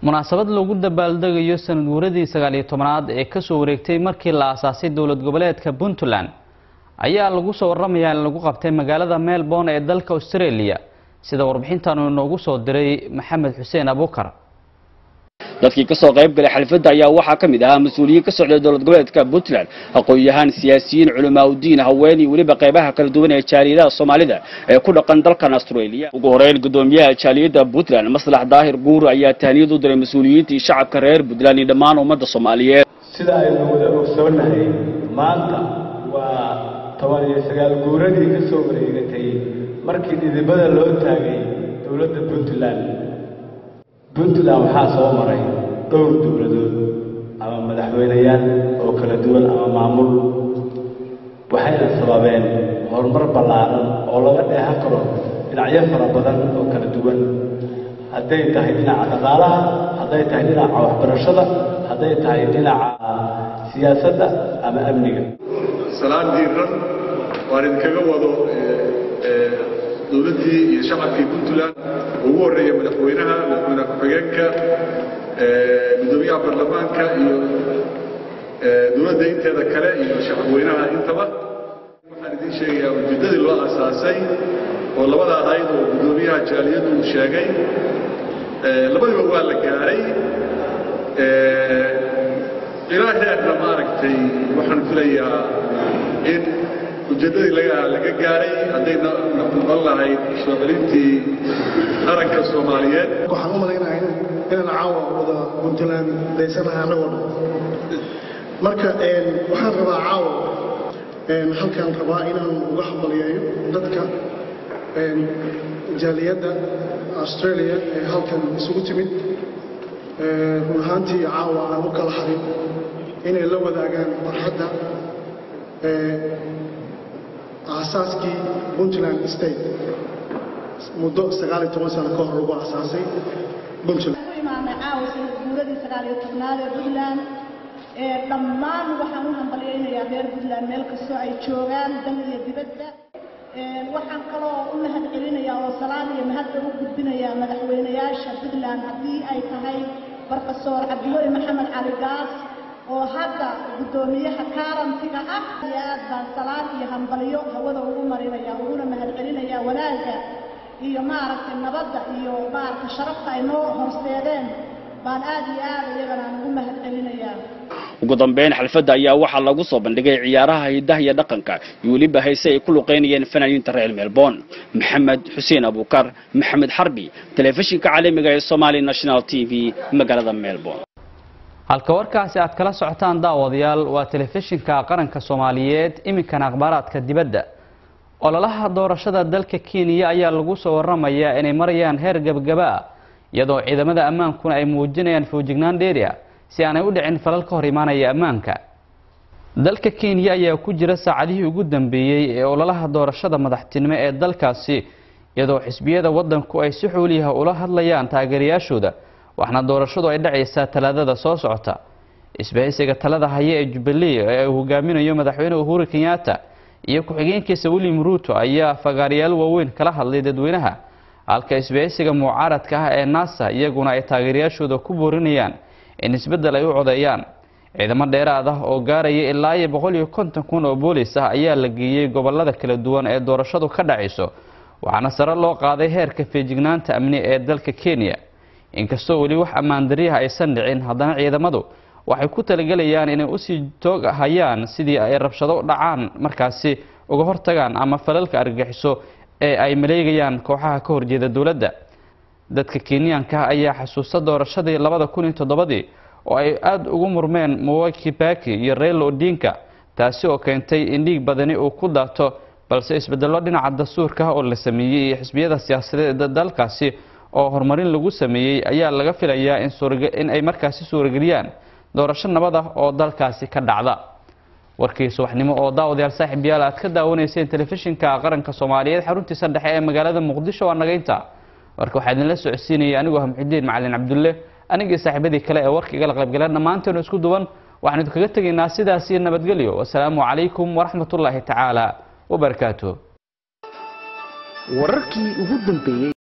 munaasabad lagu dabaaldegayo sanad guuradii sagaal iyo tobanaad ee kasoo wareegtay markii la aasaasay dowlad goboleedka puntland ayaa lagu soo waramayaa in lagu qabtay magaalada melbourne ee dalka australia sida warbixintan uu inoogu soo diray maxamed xuseen abukar dadkii kasoo qayb galay xalfadda ayaa waxaa ka mid ahaa mas-uuliyiin ka socday dowlad goboleedka puntland aqoon-yahaan siyaasiyiin culamaa udiin haween iyo weliba qaybaha kala duwan ee jaaliyadaha soomaalida ee ku dhaqan dalkan australia ugu horeyn gudoomiyaha jaaliyadda puntland maslax daahir guur ayaa tahniyad u diray mas-uuliyiintii shacabka reer puntland iyo dhammaan ummadda soomaaliyeed sida aynu wada ogsoonahay maanta waa toban iyo sagaal guuradii ka soo wareegatay markii dhidibada loo taagay dowladda puntland puntland waxaa soo maray dhowr dowladood ama madaxweyneyaal oo kala duwan ama maamul waxayna sababeen horumar ballaaran oo laga dheehan karo dhinacyo fara badan oo kala duwan hadday tahay dhinaca dhaqaalaha hadday tahay dhinaca waxbarashada hadday tahay dhinaca siyaasadda ama amniga salaan diiran waan idinkaga wado dowladdii iyo shacabkii puntland oo ugu horreeya madaxweynaha madaxweyne ku-xigeenka gudoomiyaha baarlamaanka iyo dowladda inteeda kale iyo shacabweynaha intaba waxaan idiin sheegayaa ujeeddadii loo asaasay oo labada ahayd oo gudoomiyaha jaaliyaddu uu sheegay labadiba waa la gaaray ilaa heerna maaragtay waxaan filayaa in ujeeddadii laga laga gaaray haddayna noqon lahayd soo celintii qaranka soomaaliyeed waxaan u malaynahay inaan caawa wada puntland daysanahay annagoo dhan marka waxaan rabaa caawa halkaan rabaa inaan uga hambalyeeyo dadka jaaliyadda australia ee halkan isugu timid run ahaantii caawa aan u kala harin inay la wadaagaan farxadda aasaaskii puntland state muddo sagaaliyo toban sano ka hor lagu aasaasay puntland imaanay caawa sanad guuradii sagaal iyo tobnaad ee puntland ee dhammaan waxaan u hambalyaynayaa reer puntland meel kastoo ay joogaan dal iyo dibadda waxaan kaloo u mahad celinayaa oo salaan iyo mahadda u gudbinayaa madaxweynayaasha puntland haddii ay tahay brofesor cabdiweli maxamed cali gaas oo hadda guddoomiyaha kaarantiga ah iyo aad baan salaan iyo hambalyo hawada ugu marinaya uguna mahad celinayaa wanaagga iyo maaragtay nabadda iyo maaragtay sharafta ay noo horseedeen baan aad iyo aad iyagana aan ugu mahad celinayaa ugu dambeyn xalfadda ayaa waxaa lagu soo bandhigay ciyaaraha hidaha iyo dhaqanka iyo weliba hayse ay ku luqeynayeen fanaaniinta reer melbourne maxamed xuseen abukar maxamed xarbi telefishinka caalamiga ee somali national t v magaalada melbourne halka warkaasi aad kala socotaan daawadayaal waa telefishinka qaranka soomaaliyeed iminkana akhbaaraadka dibadda ololaha doorashada dalka kenya ayaa lagu soo waramayaa inay marayaan heer gabagaba ah iyadoo ciidamada ammaankuna ay muujinayaan foojignaan dheeri ah si aanay u dhicin falal ka hor imaanaya ammaanka dalka kenya ayaa ku jira saacadihii ugu dambeeyey ee ololaha doorashada madaxtinimo ee dalkaasi iyadoo xisbiyada waddanku ay si xooliyaha ula hadlayaan taageerayaashooda waxaana doorashadu ay dhacaysaa talaadada soo socota isbahaysiga talada haya ee jubilee ee uu hogaaminayo madaxweyne uhuru kenyatta iyo ku-xigeenkiisa william ruuto ayaa fagaarayaal waaweyn kala hadlay dadweynaha halka isbahaysiga mucaaradka ah ee nasa iyaguna ay taageerayaashooda ku boorinayaan in isbeddel ay u codeeyaan ciidamo dheeraad ah oo gaaraya ilaa iyo boqol iyo konton kun oo boolis ah ayaa la geeyey gobolada kala duwan ee doorashadu ka dhacayso waxaana sare loo qaaday heerka feejignaanta amni ee dalka kenya inkastoo weli wax ammaandaryaha aysan dhicin haddana ciidamadu waxay ku talagelayaan inay usii toog hayaan sidii ay rabshado dhacaan markaasi uga hortagaan ama falalka argagixiso ee ay maleegayaan kooxaha ka horjeeda dowladda dadka kenyaanka ayaa xasuusta doorashadii labada kun iyo toddobadii oo ay aada ugu murmeen mwai kibaki iyo reylo odinka taasi oo keentay in dhiig badani uu ku daato balse isbedello dhinaca dastuurka ah oo la sameeyey iyo xisbiyada siyaasadeed dalkaasi oo horumarin lagu sameeyey ayaa laga filayaa in ay markaasi suurageliyaan doorasho nabad ah oo dalkaasi ka dhacda warkii subaxnimo oo daawadayaal saaxiib yaal aad ka daawanayseen telefishinka qaranka soomaaliyeed xaruntiisa dhexe ee magaalada muqdisho waa nagaynta warka waxaa idinla socodsiinaya anigoo ah muxidiin macalin cabdulle anigii saaxiibadii kale ee warka igala qaybgaleen dhammaanteenu isku duwan waxaan idinkaga tegaynaa sidaas iyo nabadgelyo wasalaamu calaykum waraxmatullaahi tacaala wabarakaatuh wararkii ugu dambeeyey